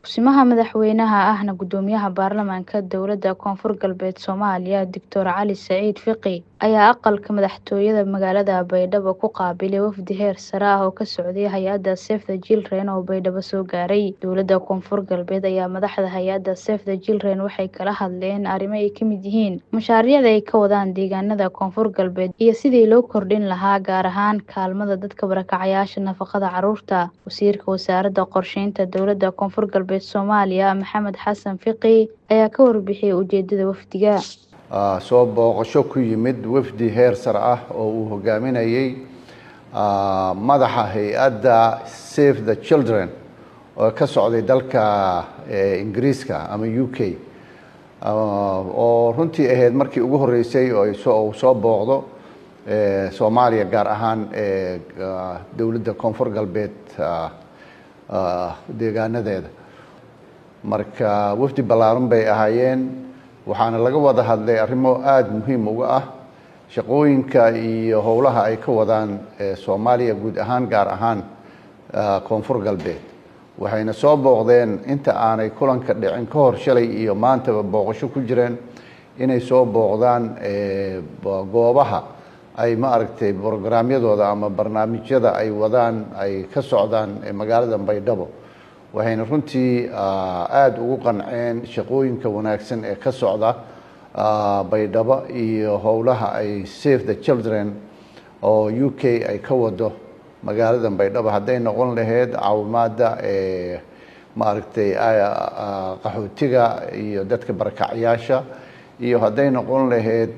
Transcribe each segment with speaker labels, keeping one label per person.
Speaker 1: Kusimaha madaxweynaha ahna gudoomiyaha baarlamaanka dowladda koonfur galbeed Soomaaliya Doctor Cali Saciid Fiqi ayaa aqalka madaxtooyada magaalada Baydhabo ku qaabilay wafdi heer sare ah oo ka socday hay-adda Save the Children oo Baydhabo soo gaaray. Dowladda koonfur galbeed ayaa madaxda hay-adda Save the Children waxay kala hadleen arrimo ay ka mid yihiin mashaariicda ay ka wadaan deegaanada koonfur galbeed iyo sidii loo kordhin lahaa gaar ahaan kaalmada dadka barakacayaasha nafaqada carruurta. Wasiirka wasaaradda qorsheynta dowladda koonfur galbeed Soomaaliya Maxamed Xasan Fiqi ayaa ka warbixiyay ujeedada wafdiga.
Speaker 2: soo booqasho ku yimid wafdi heer sare ah oo uu hogaaminayay madaxa hay-adda Save the Children oo ka socday dalka ingiriiska ama u k oo runtii ahayd markii ugu horeysay oo uu soo booqdo soomaaliya gaar ahaan dowladda koonfur galbeed deegaanadeeda marka wafdi ballaaran bay ahaayeen waxaana laga wada hadlay arrimo aada muhiim uga ah shaqooyinka iyo howlaha ay ka wadaan soomaaliya guud ahaan gaar ahaan koonfur galbeed waxayna soo booqdeen inta aanay kulanka dhicin ka hor shalay iyo maantaba booqasho ku jireen inay soo booqdaan goobaha ay ma aragtay brograamyadooda ama barnaamijyada ay wadaan ay ka socdaan magaalada baydhabo waxayna runtii aada ugu qanceen shaqooyinka wanaagsan ee ka socda baydhabo iyo howlaha ay save the children oo u k ay ka wado magaalada baydhabo hadday noqon lahayd caawimaada maaragtay qaxootiga iyo dadka barakacyaasha iyo hadday noqon lahayd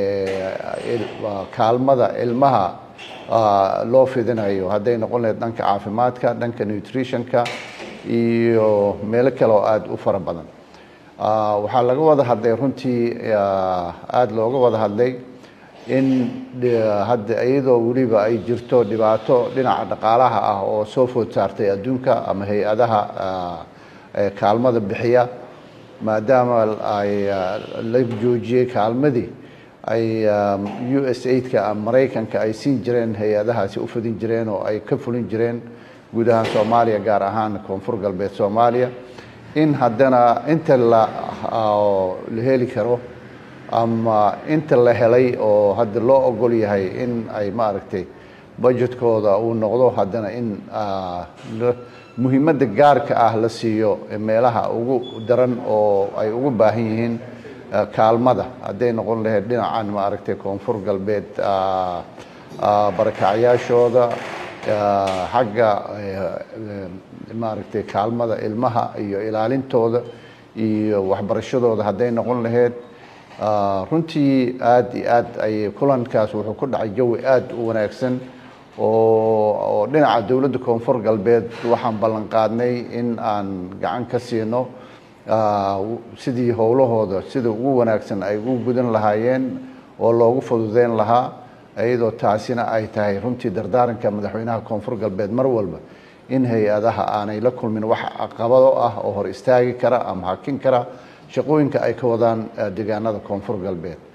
Speaker 2: kaalmada ilmaha loo fidinayo hadday noqon lahayd dhanka caafimaadka dhanka nutritionka iyo meelo kale oo aada u fara badan waxaa laga wada hadlay runtii aada looga wada hadlay in hadda iyadoo weliba ay jirto dhibaato dhinaca dhaqaalaha ah oo soo food saartay adduunka ama hay-adaha kaalmada bixiya maadaama ay la joojiyey kaalmadii ay u s aidka ama maraykanka ay siin jireen hay-adahaasi u fidin jireen oo ay ka fulin jireen guud ahaan soomaaliya gaar ahaan koonfur galbeed soomaaliya in haddana inta la la heli karo ama inta la helay oo hadda loo ogol yahay in ay maaragtay budgetkooda uu noqdo haddana in muhiimadda gaarka ah la siiyo meelaha ugu daran oo ay ugu baahan yihiin kaalmada hadday noqon lahayd dhinacan maaragtay koonfur galbeed barakacyaashooda xagga maaragtay kaalmada ilmaha iyo ilaalintooda iyo waxbarashadooda hadday noqon lahayd runtii aada iyo aad ay kulankaas wuxuu ku dhacay jawi aada u wanaagsan oo dhinaca dowladda koonfur galbeed waxaan ballan qaadnay in aan gacan ka siino sidii howlahooda sida ugu wanaagsan ay u gudan lahaayeen oo loogu fududeyn lahaa iyadoo taasina ay tahay runtii dardaaranka madaxweynaha koonfur galbeed mar walba in hay-adaha aanay la kulmin wax caqabado ah oo hor istaagi kara ama hakin kara shaqooyinka ay ka wadaan deegaanada koonfur galbeed